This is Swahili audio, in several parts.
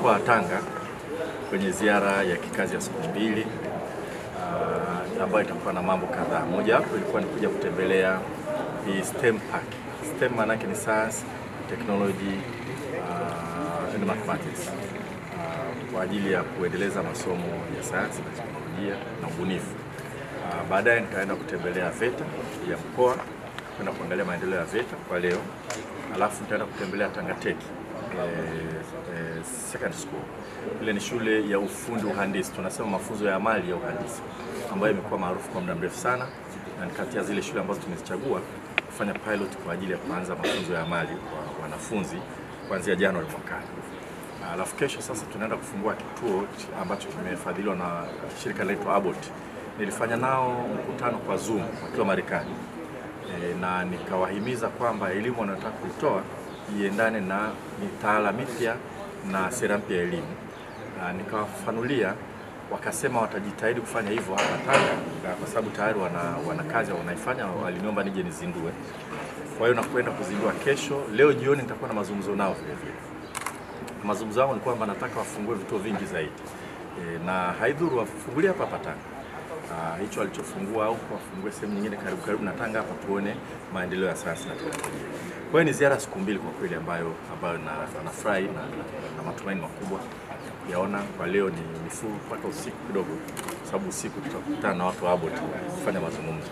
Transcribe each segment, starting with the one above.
mkoa wa Tanga kwenye ziara ya kikazi ya siku mbili uh, ambayo itakuwa na mambo kadhaa. Mojawapo ilikuwa ni kuja kutembelea hii STEM Park. STEM maana yake ni science, technology uh, and mathematics uh, kwa ajili ya kuendeleza masomo ya sayansi na teknolojia na ubunifu. Uh, baadaye nitaenda kutembelea VETA ya mkoa kwenda kuangalia maendeleo ya VETA kwa leo, alafu nitaenda kutembelea Tanga Tech eh, eh, secondary school. Ile ni shule ya ufundi uhandisi, tunasema mafunzo ya amali ya uhandisi ambayo imekuwa maarufu kwa muda mrefu sana, na ni kati ya zile shule ambazo tumezichagua kufanya pilot kwa ajili ya kuanza mafunzo ya amali kwa wanafunzi kuanzia Januari mwakani. Alafu kesho sasa tunaenda kufungua kituo ambacho kimefadhiliwa na shirika linaloitwa Abbott. Nilifanya nao mkutano kwa Zoom wakiwa Marekani e, na nikawahimiza kwamba elimu wanayotaka kuitoa iendane na mitaala mipya na sera mpya ya elimu. Na Nikawafafanulia, wakasema watajitahidi kufanya hivyo hapa Tanga na kwa sababu tayari wana, wana kazi wanaifanya, waliniomba nije nizindue. Kwa hiyo nakwenda kuzindua kesho. Leo jioni nitakuwa na mazungumzo nao vile vile mazungumzo yangu ni kwamba nataka wafungue vituo vingi zaidi e, na haidhuru wafungulie hapa hapa Tanga. Ah, hicho alichofungua au wafungue sehemu nyingine karibu karibu na Tanga hapa, tuone maendeleo ya sayansi na teknolojia. Kwa hiyo ni ziara siku mbili kwa kweli ambayo ambayo na, nafurahi na, na, na matumaini makubwa yaona. Kwa leo ni nifuu mpaka usiku kidogo, kwa sababu usiku tutakutana na watu wa Abbott kufanya mazungumzo.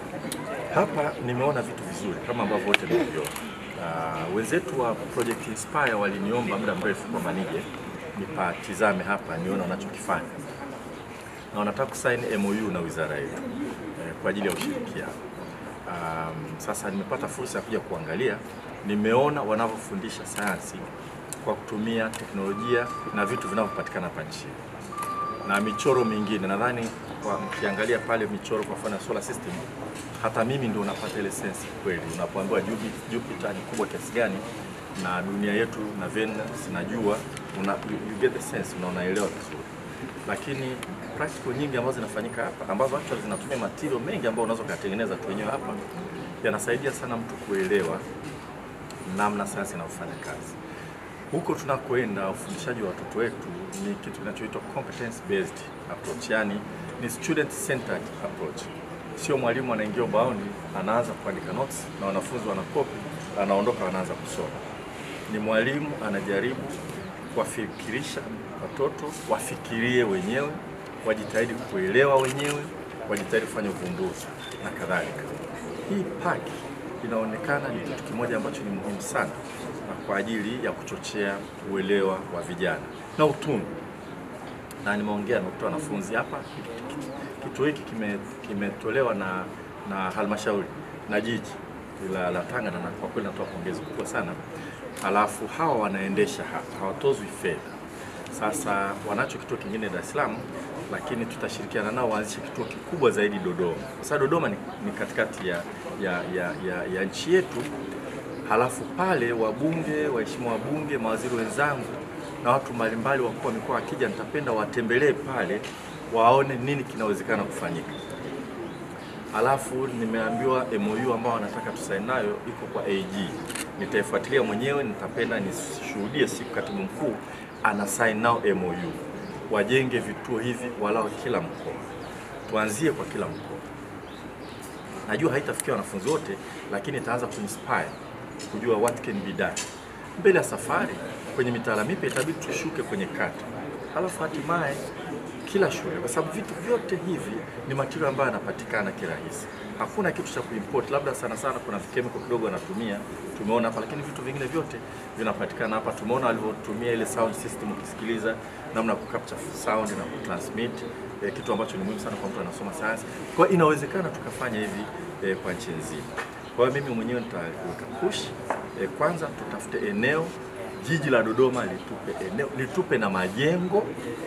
Hapa nimeona vitu vizuri kama ambavyo wote mmeviona. Uh, wenzetu wa Project Inspire waliniomba muda mrefu kwamba nije nipatizame hapa nione wanachokifanya, na wanataka kusaini MOU na wizara yetu eh, kwa ajili ya ushirikiano. Um, sasa nimepata fursa ya kuja kuangalia, nimeona wanavyofundisha sayansi kwa kutumia teknolojia na vitu vinavyopatikana hapa nchini na michoro mingine. Nadhani kwa mkiangalia pale michoro kwa mfano ya solar system, hata mimi ndio unapata ile sense kweli, unapoambiwa Jupi- Jupiter ni kubwa kiasi gani na dunia yetu na Venus na jua una, you, you get the sense na unaelewa vizuri, lakini practical nyingi ambazo zinafanyika hapa ambazo actually zinatumia material mengi ambayo unaweza kuyatengeneza tu wenyewe hapa, yanasaidia sana mtu kuelewa namna sayansi inavyofanya kazi huko tunakoenda ufundishaji wa watoto wetu ni kitu kinachoitwa competence based approach, yani ni student centered approach. Sio mwalimu anaingia ubaoni anaanza kuandika notes na wanafunzi wanakopi, anaondoka wanaanza kusoma. Ni mwalimu anajaribu kuwafikirisha watoto wafikirie wenyewe, wajitahidi kuelewa wenyewe, wajitahidi kufanya uvumbuzi na kadhalika. Hii paki inaonekana ni kitu kimoja ambacho ni muhimu sana na kwa ajili ya kuchochea uelewa wa vijana na utundu, na nimeongea na kutoa wanafunzi hapa. Kituo hiki kime- kimetolewa na, na halmashauri na jiji la, la Tanga, na kwa kweli natoa pongezi kubwa sana. Alafu hawa wanaendesha hapa, hawatozwi fedha. Sasa wanacho kituo kingine Dar es Salaam, lakini tutashirikiana nao waanzishe kituo kikubwa zaidi Dodoma, kwa sababu Dodoma ni, ni katikati ya, ya, ya, ya, ya nchi yetu. Halafu pale wabunge, waheshimiwa wabunge, mawaziri wenzangu na watu mbalimbali, wakuu wa mikoa wakija, nitapenda watembelee pale waone nini kinawezekana kufanyika. Alafu nimeambiwa MOU ambao wanataka tusaini nayo iko kwa AG. Nitaifuatilia mwenyewe, nitapenda nishuhudie siku katibu mkuu ana sign nao MOU, wajenge vituo hivi walao kila mkoa, tuanzie kwa kila mkoa. Najua haitafikia wanafunzi wote, lakini itaanza kuinspire kujua what can be done. Mbele ya safari kwenye mitaala mipya itabidi tushuke kwenye kata, halafu hatimaye kila shule, kwa sababu vitu vyote hivi ni material ambayo yanapatikana kirahisi. Hakuna kitu cha kuimport, labda sana sana kuna chemical kidogo wanatumia, tumeona hapa, lakini vitu vingine vyote vinapatikana hapa. Tumeona walivyotumia ile sound system, ukisikiliza namna ya kucapture sound na kutransmit eh, kitu ambacho ni muhimu sana kwa mtu anasoma sayansi. Kwa hiyo inawezekana tukafanya hivi eh, kwa nchi nzima. Kwa hiyo mimi mwenyewe nitaweka push eh, kwanza tutafute eneo, jiji la Dodoma litupe eneo, litupe na majengo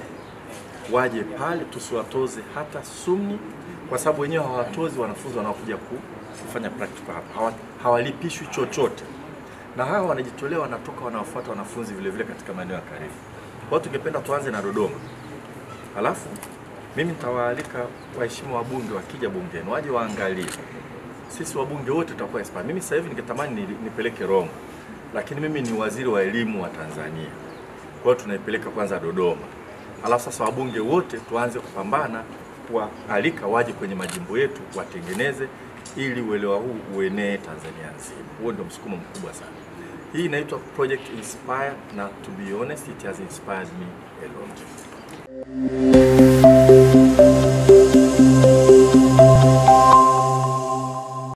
waje pale, tusiwatoze hata sumni, kwa sababu wenyewe hawatozi wanafunzi wanaokuja ku- kufanya practical hapa, Hawa- hawalipishwi chochote, na hawa wanajitolea, wanatoka wanawafuata wanafunzi vile vile katika maeneo ya karibu. Kwa hiyo tungependa tuanze na Dodoma, halafu mimi nitawaalika waheshimiwa wabunge wakija bungeni waje waangalie. Sisi wabunge wote tutakuwa inspired. Mimi sasa hivi ningetamani ni- nipeleke Roma, lakini mimi ni waziri wa elimu wa Tanzania Kwa hiyo tunaipeleka kwanza Dodoma, alafu sasa wabunge wote tuanze kupambana kuwaalika waje kwenye majimbo yetu watengeneze, ili uelewa huu uenee Tanzania nzima. Huo ndio msukumo mkubwa sana. Hii inaitwa Project Inspire na to be honest it has inspired me a lot.